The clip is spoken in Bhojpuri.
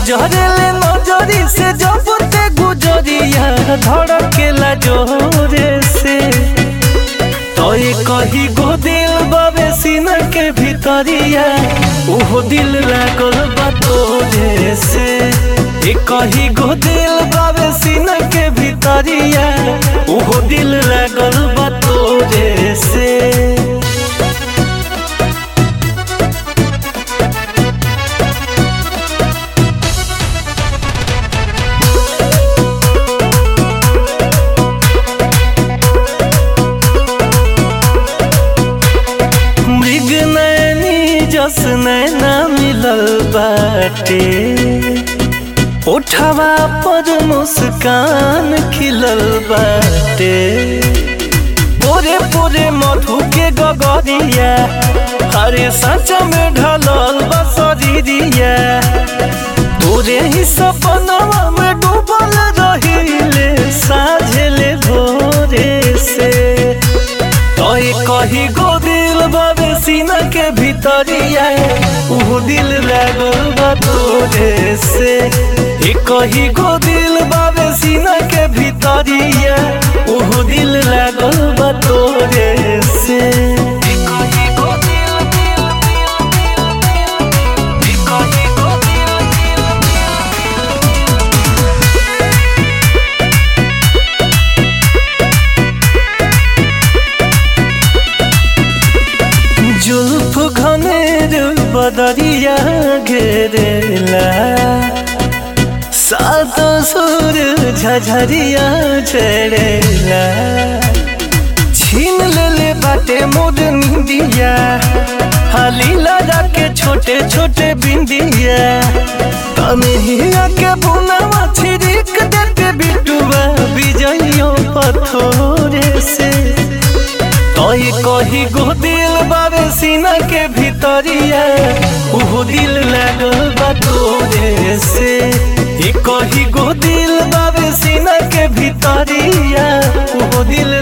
गुजरेले नजरी से जब ते गुजरिया धड़केला जोरे से तोय कही गो दिल बाबे सीना के भीतरिया ओहो दिल लागल बा तोरे से ए कही गो दिल बाबे सीना के भीतरिया ओहो दिल लागल बा तोरे से मृग नैनी जस नैना मिलल बाटे उठवा पर मुस्कान खिलल बाटे पोरे पोरे मधु के गगरिया हरे सच में ढलल बसरिया तोरे ही सपनवा में डूबल रहिले साझले भोरे से तोय कही गो दिल बाबे सीना के भीतरिया ऊ दिल लागल बा तोरे से ए कही गो दिल बाबे सीना के भीतरिया ऊ दिल लागल बा तोरे से ए कही गो दिल दिल दिल दिल ए कही गो दिल दिल जुल्फ घनेर बदरिया घेरेला सात सुर झझरिया झरेला छीन लेले बाटे मोर निंदिया हाली लगा के छोटे छोटे बिंदिया तनहिया के बुनावा छिड़क देते बिटुआ बिजइयो पथोरे से तोय कही गो दिल बाबे सीना के भीतरिया उहो दिल लागल बा तोरे से ए कही गो दिल बाबे सीना के भीतरिया उहो दिल